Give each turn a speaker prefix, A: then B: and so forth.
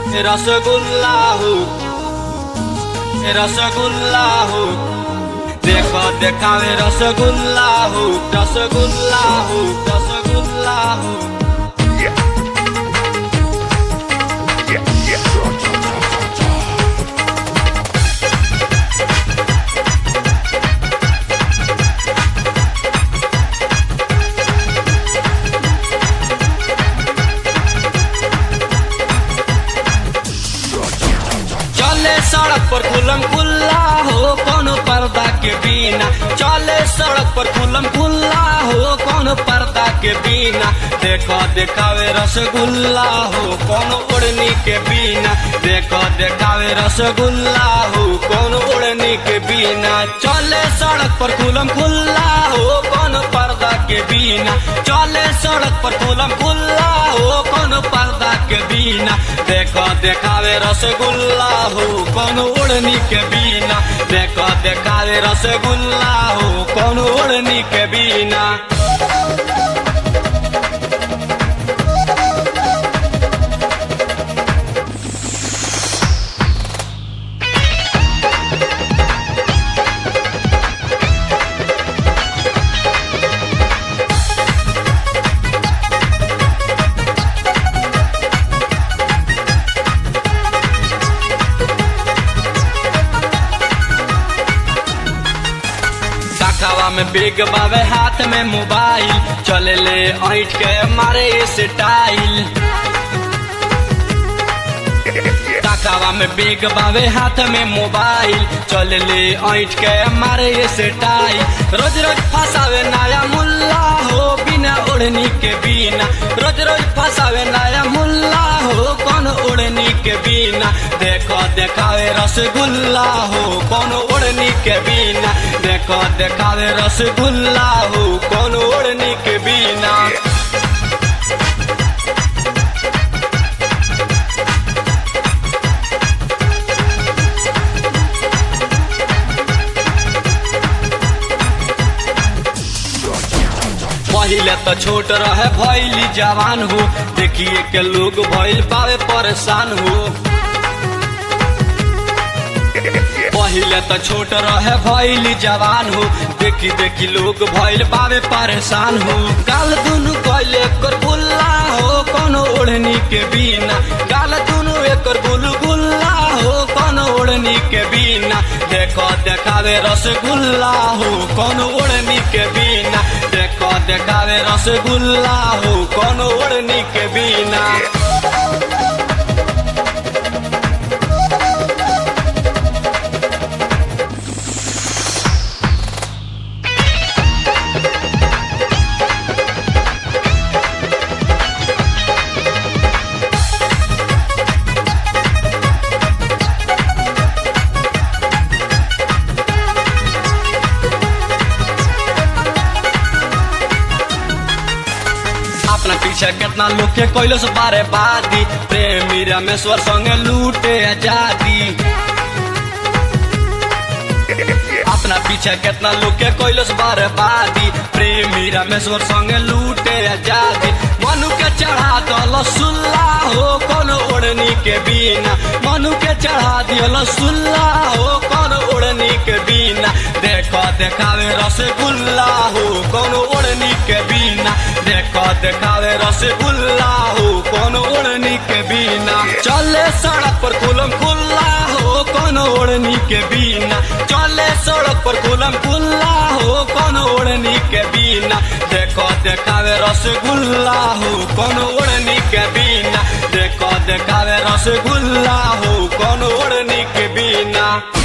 A: रसगुल्ला हो रसगुल्ला हो देखो देखावे रसगुल्ला हो रसगुल्ला हो रसगुल्ला हो चले सड़क पर खुलम खुल्ला हो कोनो पर्दा के बिना चले सड़क पर खुलम खुल्ला हो कोनो पर्दा के बिना देखो देखावे रसगुल्ला हो कोनो उड़नी के बिना देखो देखावे रसगुल्ला हो कोनो उड़नी के बिना चले सड़क पर खुलम खुल्ला हो कोनो पर्दा के बिना चले सड़क पर खुलम खुल्ला हो कोनो पर्दा के बिना देखो देखावे रसगुल्ला हो कोनो उड़नी के बिना देखो देखावे रसगुल्ला हो कोनो उड़नी के बिना काकावा में बेग बावे हाथ में मोबाइल चले ले ऐठ के मारे स्टाइल काकावा में बेग बावे हाथ में मोबाइल चल ले ऐठ के मारे स्टाइल रोज रोज फसावे नया मुल्ला हो बिना ओढ़नी के बिना रोज रोज फसावे नया मुल्ला हो कौन ओढ़नी के बिना देखो देखावे रसगुल्ला हो कौन ओढ़नी के बिना देखो देखावे रसगुल्ला हो कौन ओढ़नी के बिना पहिले तो छोट रहे भैली जवान हो देखिए के लोग भइल पावे परेशान हो पहिले तो छोट रहे भैली जवान हो देखी देखी लोग भइल पावे परेशान हो गाल दुनु कैले कर गुल्ला हो कोनो ओढ़नी के बिना गाल दुनु एकर गुलगुल्ला हो कोनो ओढ़नी के बिना देखो देखावे रसगुल्ला हो कोनो ओढ़नी के बिना देखो देखावे रसगुल्ला हो कोनो ओढ़नी के बिना अपना पीछे कितना लोग के कोयलो से बारे बादी प्रेमी रमेश्वर संगे लूटे आजादी अपना पीछे कितना लोग के कोयलो से बारे बादी प्रेमी रमेश्वर संगे लूटे आजादी मनु के चढ़ा दल सुल्ला हो कोनो ओढ़नी के बिना मनु के चढ़ा दियल सुल्ला हो कोनो ओढ़नी के बिना देखो देखावे रसगुल्ला हो कोनो ओढ़नी के बिना देखो देखावे रसगुल्ला हो कोनो ओढ़नी के बिना चले सड़क पर खुलम खुल्ला हो कोनो ओढ़नी के बिना चले सड़क पर खुलम खुल्ला हो कोनो ओढ़नी के बिना देखो देखावे रसगुल्ला हो कोनो ओढ़नी के बिना देखो देखावे रसगुल्ला हो कोनो ओढ़नी के बिना